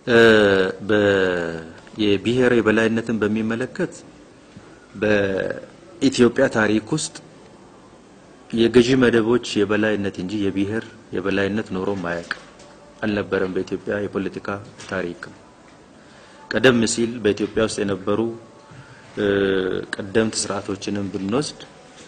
የብሔር የበላይነትን በሚመለከት በኢትዮጵያ ታሪክ ውስጥ የገዢ መደቦች የበላይነት እንጂ የብሔር የበላይነት ኖሮም አያውቅም፣ አልነበረም። በኢትዮጵያ የፖለቲካ ታሪክ ቀደም ሲል በኢትዮጵያ ውስጥ የነበሩ ቀደምት ስርዓቶችንም ብንወስድ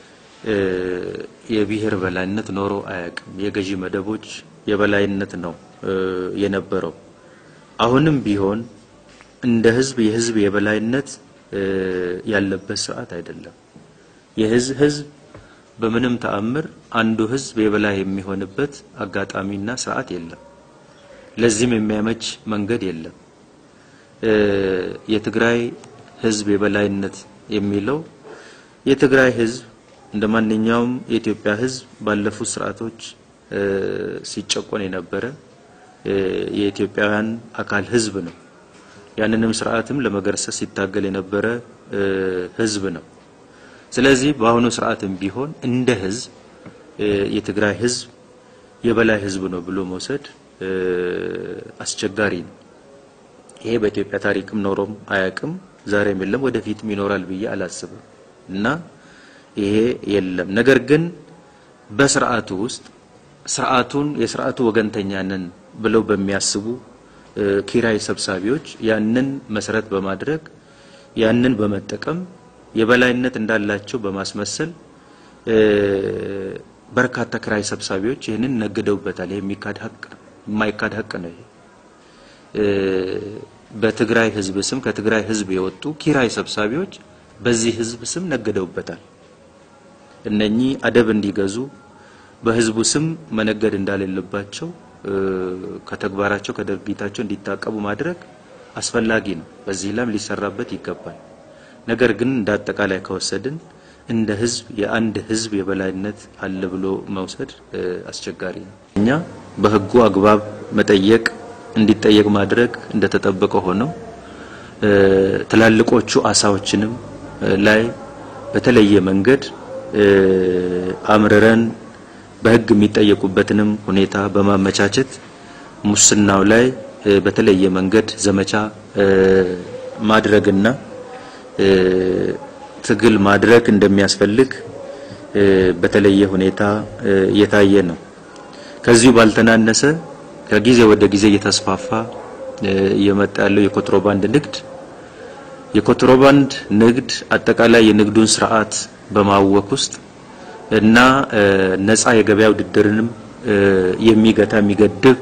የብሔር በላይነት ኖሮ አያውቅም። የገዢ መደቦች የበላይነት ነው የነበረው። አሁንም ቢሆን እንደ ህዝብ የህዝብ የበላይነት ያለበት ስርዓት አይደለም። የህዝብ ህዝብ በምንም ተአምር አንዱ ህዝብ የበላይ የሚሆንበት አጋጣሚና ስርዓት የለም። ለዚህም የሚያመች መንገድ የለም። የትግራይ ህዝብ የበላይነት የሚለው የትግራይ ህዝብ እንደ ማንኛውም የኢትዮጵያ ህዝብ ባለፉት ስርዓቶች ሲጨቆን የነበረ የኢትዮጵያውያን አካል ህዝብ ነው። ያንንም ስርዓትም ለመገርሰስ ሲታገል የነበረ ህዝብ ነው። ስለዚህ በአሁኑ ስርዓትም ቢሆን እንደ ህዝብ የትግራይ ህዝብ የበላይ ህዝብ ነው ብሎ መውሰድ አስቸጋሪ ነው። ይሄ በኢትዮጵያ ታሪክም ኖሮም አያውቅም፣ ዛሬም የለም፣ ወደፊትም ይኖራል ብዬ አላስብም እና ይሄ የለም። ነገር ግን በስርዓቱ ውስጥ ስርዓቱን የስርዓቱ ወገንተኛ ነን ብለው በሚያስቡ ኪራይ ሰብሳቢዎች ያንን መሰረት በማድረግ ያንን በመጠቀም የበላይነት እንዳላቸው በማስመሰል በርካታ ኪራይ ሰብሳቢዎች ይህንን ነግደውበታል። ይሄ የሚካድ ሀቅ ነው፣ የማይካድ ሀቅ ነው። ይሄ በትግራይ ህዝብ ስም ከትግራይ ህዝብ የወጡ ኪራይ ሰብሳቢዎች በዚህ ህዝብ ስም ነግደውበታል። እነኚህ አደብ እንዲገዙ በህዝቡ ስም መነገድ እንዳሌለባቸው ከተግባራቸው ከድርጊታቸው እንዲታቀቡ ማድረግ አስፈላጊ ነው። በዚህ ላም ሊሰራበት ይገባል። ነገር ግን እንደ አጠቃላይ ከወሰድን እንደ ህዝብ የአንድ ህዝብ የበላይነት አለ ብሎ መውሰድ አስቸጋሪ ነው። እኛ በህጉ አግባብ መጠየቅ እንዲጠየቅ ማድረግ እንደተጠበቀ ሆነው ትላልቆቹ አሳዎችንም ላይ በተለየ መንገድ አምርረን በህግ የሚጠየቁበትንም ሁኔታ በማመቻቸት ሙስናው ላይ በተለየ መንገድ ዘመቻ ማድረግና ትግል ማድረግ እንደሚያስፈልግ በተለየ ሁኔታ እየታየ ነው። ከዚሁ ባልተናነሰ ከጊዜ ወደ ጊዜ እየተስፋፋ እየመጣ ያለው የኮንትሮባንድ ንግድ የኮንትሮባንድ ንግድ አጠቃላይ የንግዱን ስርዓት በማወክ ውስጥ እና ነፃ የገበያ ውድድርንም የሚገታ የሚገድብ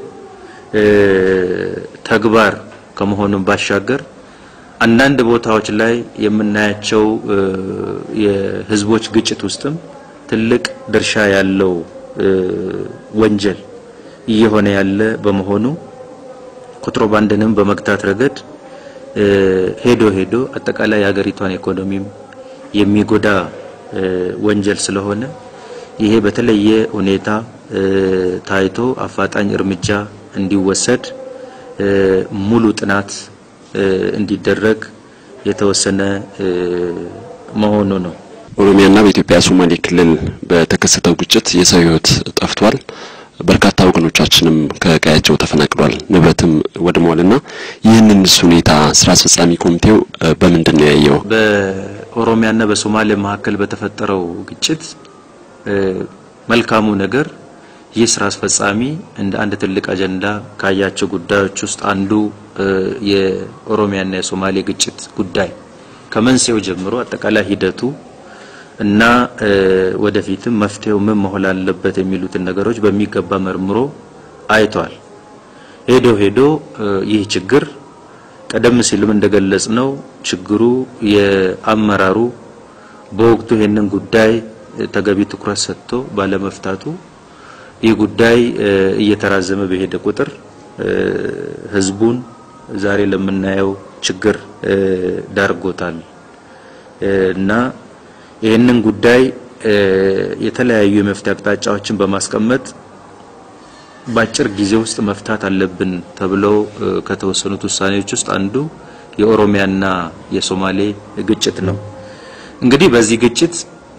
ተግባር ከመሆኑም ባሻገር አንዳንድ ቦታዎች ላይ የምናያቸው የህዝቦች ግጭት ውስጥም ትልቅ ድርሻ ያለው ወንጀል እየሆነ ያለ በመሆኑ ኮንትሮባንድንም በመግታት ረገድ ሄዶ ሄዶ አጠቃላይ የሀገሪቷን ኢኮኖሚም የሚጎዳ ወንጀል ስለሆነ ይሄ በተለየ ሁኔታ ታይቶ አፋጣኝ እርምጃ እንዲወሰድ ሙሉ ጥናት እንዲደረግ የተወሰነ መሆኑ ነው። ኦሮሚያና በኢትዮጵያ ሶማሌ ክልል በተከሰተው ግጭት የሰው ህይወት ጠፍቷል። በርካታ ወገኖቻችንም ከቀያቸው ተፈናቅሏል፣ ንብረትም ወድሟልና ይህንንስ ሁኔታ ስራ አስፈጻሚ ኮሚቴው በምንድን ነው ያየው? በኦሮሚያና በሶማሌ መካከል በተፈጠረው ግጭት መልካሙ ነገር ይህ ስራ አስፈጻሚ እንደ አንድ ትልቅ አጀንዳ ካያቸው ጉዳዮች ውስጥ አንዱ የኦሮሚያና የሶማሌ ግጭት ጉዳይ ከመንስኤው ጀምሮ አጠቃላይ ሂደቱ እና ወደፊትም መፍትሄው ምን መሆን አለበት የሚሉትን ነገሮች በሚገባ መርምሮ አይቷል። ሄዶ ሄዶ ይህ ችግር ቀደም ሲልም እንደገለጽ ነው ችግሩ የአመራሩ በወቅቱ ይህንን ጉዳይ ተገቢ ትኩረት ሰጥቶ ባለመፍታቱ ይህ ጉዳይ እየተራዘመ በሄደ ቁጥር ህዝቡን ዛሬ ለምናየው ችግር ዳርጎታል እና ይህንን ጉዳይ የተለያዩ የመፍትሄ አቅጣጫዎችን በማስቀመጥ በአጭር ጊዜ ውስጥ መፍታት አለብን ተብለው ከተወሰኑት ውሳኔዎች ውስጥ አንዱ የኦሮሚያና የሶማሌ ግጭት ነው። እንግዲህ በዚህ ግጭት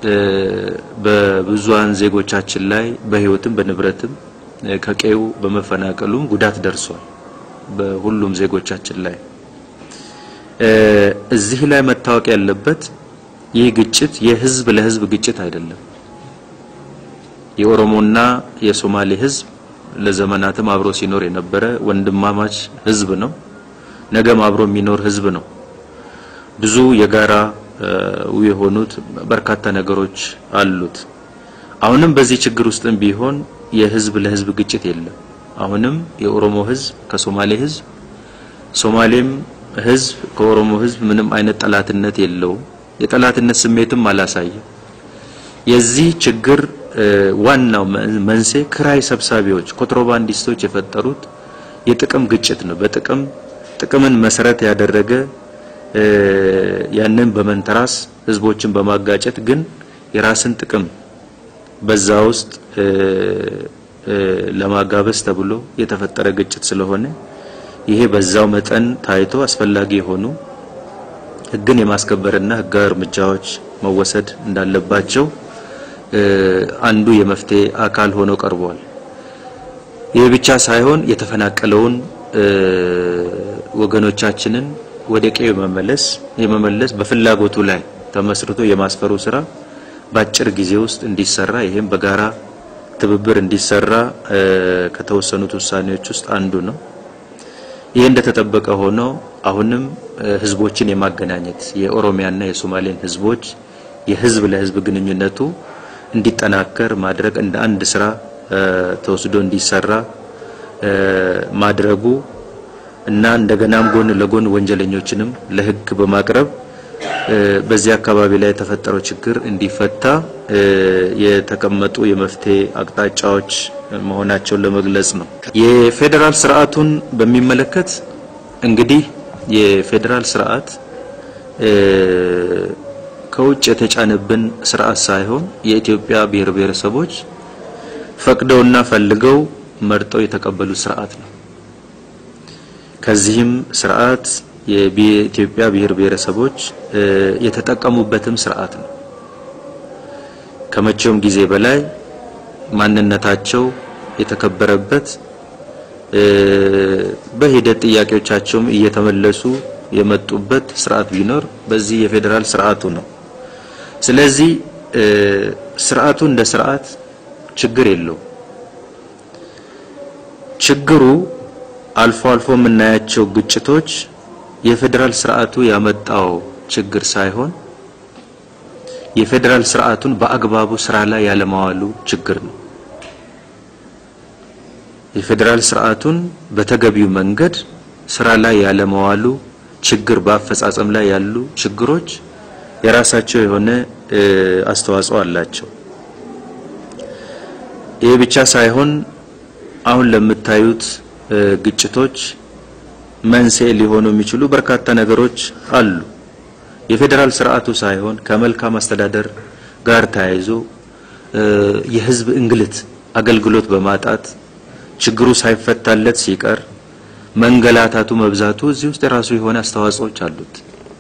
በብዙሃን ዜጎቻችን ላይ በህይወትም በንብረትም ከቀዩ በመፈናቀሉም ጉዳት ደርሷል። በሁሉም ዜጎቻችን ላይ። እዚህ ላይ መታወቅ ያለበት ይህ ግጭት የህዝብ ለህዝብ ግጭት አይደለም። የኦሮሞና የሶማሌ ህዝብ ለዘመናትም አብሮ ሲኖር የነበረ ወንድማማች ህዝብ ነው። ነገም አብሮ የሚኖር ህዝብ ነው። ብዙ የጋራ የሆኑት በርካታ ነገሮች አሉት። አሁንም በዚህ ችግር ውስጥም ቢሆን የህዝብ ለህዝብ ግጭት የለም። አሁንም የኦሮሞ ህዝብ ከሶማሌ ህዝብ፣ ሶማሌም ህዝብ ከኦሮሞ ህዝብ ምንም አይነት ጠላትነት የለውም። የጠላትነት ስሜትም አላሳየም። የዚህ ችግር ዋናው መንስኤ ክራይ ሰብሳቢዎች ኮንትሮባንዲስቶች የፈጠሩት የጥቅም ግጭት ነው። በጥቅም ጥቅምን መሰረት ያደረገ ያንን በመንተራስ ህዝቦችን በማጋጨት ግን የራስን ጥቅም በዛ ውስጥ ለማጋበስ ተብሎ የተፈጠረ ግጭት ስለሆነ ይሄ በዛው መጠን ታይቶ አስፈላጊ የሆኑ ህግን የማስከበርና ህጋዊ እርምጃዎች መወሰድ እንዳለባቸው አንዱ የመፍትሄ አካል ሆኖ ቀርቧል። ይህ ብቻ ሳይሆን የተፈናቀለውን ወገኖቻችንን ወደ ቀዬ መመለስ የመመለስ በፍላጎቱ ላይ ተመስርቶ የማስፈሩ ስራ በአጭር ጊዜ ውስጥ እንዲሰራ ይህም በጋራ ትብብር እንዲሰራ ከተወሰኑት ውሳኔዎች ውስጥ አንዱ ነው። ይህ እንደተጠበቀ ሆኖ አሁንም ህዝቦችን የማገናኘት የኦሮሚያና የሶማሌን ህዝቦች የህዝብ ለህዝብ ግንኙነቱ እንዲጠናከር ማድረግ እንደ አንድ ስራ ተወስዶ እንዲሰራ ማድረጉ እና እንደገናም ጎን ለጎን ወንጀለኞችንም ለህግ በማቅረብ በዚህ አካባቢ ላይ የተፈጠረው ችግር እንዲፈታ የተቀመጡ የመፍትሄ አቅጣጫዎች መሆናቸውን ለመግለጽ ነው። የፌዴራል ስርዓቱን በሚመለከት እንግዲህ የፌዴራል ስርዓት ከውጭ የተጫነብን ስርዓት ሳይሆን የኢትዮጵያ ብሔር ብሔረሰቦች ፈቅደውና ፈልገው መርጠው የተቀበሉት ስርዓት ነው። ከዚህም ስርዓት የኢትዮጵያ ብሔር ብሔረሰቦች የተጠቀሙበትም ስርዓት ነው። ከመቼውም ጊዜ በላይ ማንነታቸው የተከበረበት በሂደት ጥያቄዎቻቸውም እየተመለሱ የመጡበት ስርዓት ቢኖር በዚህ የፌዴራል ስርዓቱ ነው። ስለዚህ ስርዓቱ እንደ ስርዓት ችግር የለውም። ችግሩ አልፎ አልፎ የምናያቸው ግጭቶች የፌዴራል ስርዓቱ ያመጣው ችግር ሳይሆን የፌዴራል ስርዓቱን በአግባቡ ስራ ላይ ያለማዋሉ ችግር ነው። የፌዴራል ስርዓቱን በተገቢው መንገድ ስራ ላይ ያለማዋሉ ችግር፣ በአፈጻጸም ላይ ያሉ ችግሮች የራሳቸው የሆነ አስተዋጽኦ አላቸው። ይህ ብቻ ሳይሆን አሁን ለምታዩት ግጭቶች መንስኤ ሊሆኑ የሚችሉ በርካታ ነገሮች አሉ። የፌዴራል ስርዓቱ ሳይሆን ከመልካም አስተዳደር ጋር ተያይዞ የህዝብ እንግልት፣ አገልግሎት በማጣት ችግሩ ሳይፈታለት ሲቀር መንገላታቱ መብዛቱ እዚህ ውስጥ የራሱ የሆነ አስተዋጽኦች አሉት።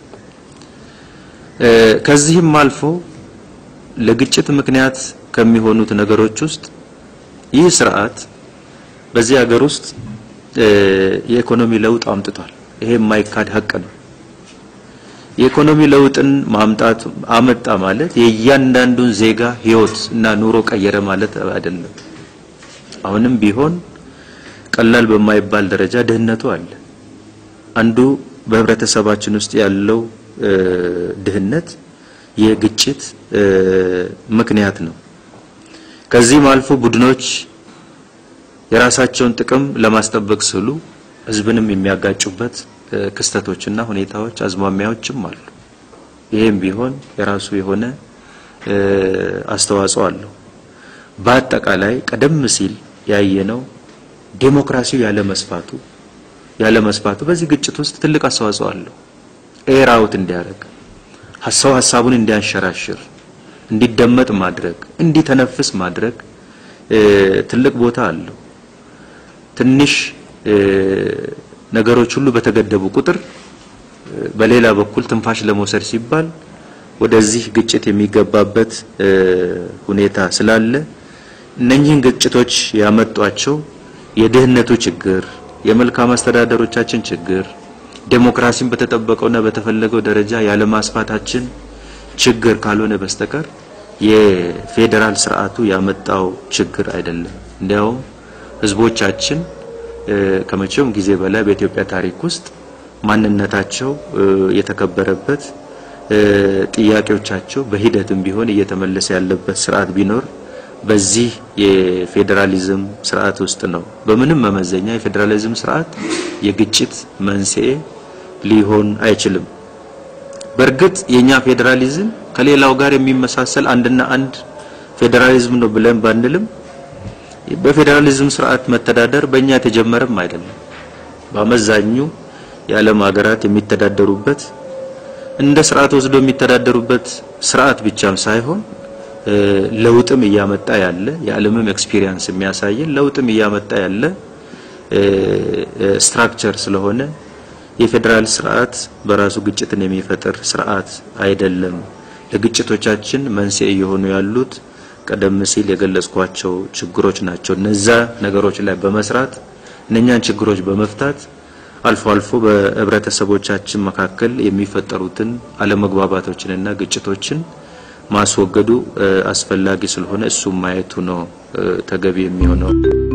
ከዚህም አልፎ ለግጭት ምክንያት ከሚሆኑት ነገሮች ውስጥ ይህ ስርዓት በዚህ ሀገር ውስጥ የኢኮኖሚ ለውጥ አምጥቷል። ይሄ የማይካድ ሀቅ ነው። የኢኮኖሚ ለውጥን ማምጣት አመጣ ማለት የእያንዳንዱን ዜጋ ህይወት እና ኑሮ ቀየረ ማለት አይደለም። አሁንም ቢሆን ቀላል በማይባል ደረጃ ድህነቱ አለ። አንዱ በህብረተሰባችን ውስጥ ያለው ድህነት የግጭት ምክንያት ነው። ከዚህም አልፎ ቡድኖች የራሳቸውን ጥቅም ለማስጠበቅ ስሉ ህዝብንም የሚያጋጩበት ክስተቶችና ሁኔታዎች አዝማሚያዎችም አሉ። ይህም ቢሆን የራሱ የሆነ አስተዋጽኦ አለው። በአጠቃላይ ቀደም ሲል ያየነው ዴሞክራሲው ያለ መስፋቱ ያለ መስፋቱ በዚህ ግጭት ውስጥ ትልቅ አስተዋጽኦ አለው። ኤር አውት እንዲያደርግ ሀሳብ ሀሳቡን እንዲያንሸራሽር፣ እንዲደመጥ ማድረግ፣ እንዲተነፍስ ማድረግ ትልቅ ቦታ አለው። ትንሽ ነገሮች ሁሉ በተገደቡ ቁጥር በሌላ በኩል ትንፋሽ ለመውሰድ ሲባል ወደዚህ ግጭት የሚገባበት ሁኔታ ስላለ እነኚህን ግጭቶች ያመጧቸው የድህነቱ ችግር፣ የመልካም አስተዳደሮቻችን ችግር፣ ዴሞክራሲን በተጠበቀውና በተፈለገው ደረጃ ያለማስፋታችን ችግር ካልሆነ በስተቀር የፌዴራል ስርዓቱ ያመጣው ችግር አይደለም። እንዲያውም ህዝቦቻችን ከመቼውም ጊዜ በላይ በኢትዮጵያ ታሪክ ውስጥ ማንነታቸው የተከበረበት ጥያቄዎቻቸው በሂደትም ቢሆን እየተመለሰ ያለበት ስርዓት ቢኖር በዚህ የፌዴራሊዝም ስርዓት ውስጥ ነው። በምንም መመዘኛ የፌዴራሊዝም ስርዓት የግጭት መንስኤ ሊሆን አይችልም። በእርግጥ የኛ ፌዴራሊዝም ከሌላው ጋር የሚመሳሰል አንድና አንድ ፌዴራሊዝም ነው ብለን ባንልም በፌዴራሊዝም ስርዓት መተዳደር በእኛ የተጀመረም አይደለም። በአመዛኙ የዓለም ሀገራት የሚተዳደሩበት እንደ ስርዓት ወስዶ የሚተዳደሩበት ስርዓት ብቻም ሳይሆን ለውጥም እያመጣ ያለ የዓለምም ኤክስፒሪየንስ የሚያሳየን ለውጥም እያመጣ ያለ ስትራክቸር ስለሆነ የፌዴራል ስርዓት በራሱ ግጭትን የሚፈጥር ስርዓት አይደለም። ለግጭቶቻችን መንስኤ እየሆኑ ያሉት ቀደም ሲል የገለጽኳቸው ችግሮች ናቸው። እነዛ ነገሮች ላይ በመስራት እነኛን ችግሮች በመፍታት አልፎ አልፎ በህብረተሰቦቻችን መካከል የሚፈጠሩትን አለመግባባቶችንና ግጭቶችን ማስወገዱ አስፈላጊ ስለሆነ እሱም ማየቱ ነው ተገቢ የሚሆነው።